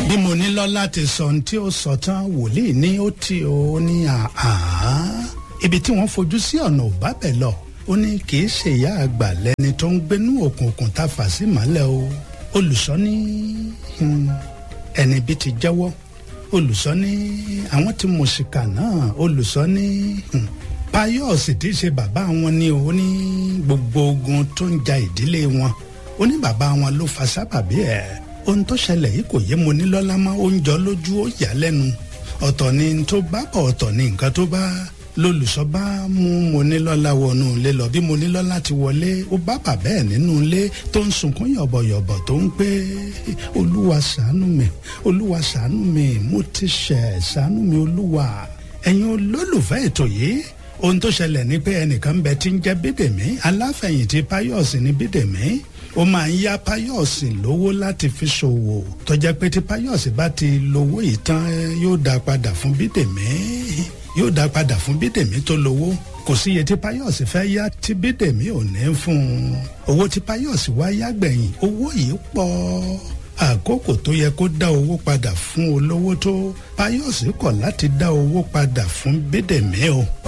bí mo ní lọ́lá ti sọ ohun tí ó sọ tán wòlíì ní ó ti ó ní àá ibi tí wọ́n fojú sí ọ̀nà ò bá bẹ̀ lọ ó ní kì í ṣe ìyá àgbà lẹni tó ń gbénú òkùnkùn tá a fà sí mọ́lẹ̀ o olùsọ ní ẹni bí ti jẹ́wọ́ olùsọ ní àwọn tí mo ṣìkà náà olùsọ ní payọ́ọ̀sì tí í ṣe bàbá wọn ni ó ní gbogbo ogun tó ń ja ìdílé wọn ó ní bàbá wọn ló fa sábàbí ẹ̀ ohun tó ṣẹlẹ̀ yìí kò yé mo ní lọ́lá mọ́ ó ń jọ lójú ó yà lẹ́nu ọ̀tọ̀ ni tó bá bọ̀ ọ̀tọ̀ ni nǹkan tó bá lólùsọ bá mú mo ní lọ́lá wọnú ilé lọ bí mo ní lọ́lá ti wọlé ó bá bàbá ẹ̀ nínú ilé tó ń sunkún yọ̀bọ̀yọ̀bọ̀ tó ń pé olúwa ṣàánú mi olúwa ṣàánú mi mo ti ṣẹ̀ ṣàánú mi olúwa ẹ̀yin olólùfẹ́ ètò yìí ohun tó ṣẹlẹ̀ ni pé ẹnìkan bẹ tí ń jẹ́ bídèmí aláfẹ̀yìntì páyọ̀sì ní bídèmí ó máa ń yá páyọ̀sì lówó láti fi ṣòwò tó jẹ́ pé tí páyọ̀sì bá ti lówó ìtàn yóò dá padà fún bídèmí yóò dá padà fún bídèmí tó lówó kò sí iye tí páyọ̀sì fẹ́ yá tí bídèmí ò ní fún un owó tí páyọ̀sì wá yá gbẹ̀yìn owó yìí pọ̀ àkókò tó yẹ kó dá owó padà fún olówó tó páyọ̀sì kọ̀ láti dá owó padà fún bídèmí o.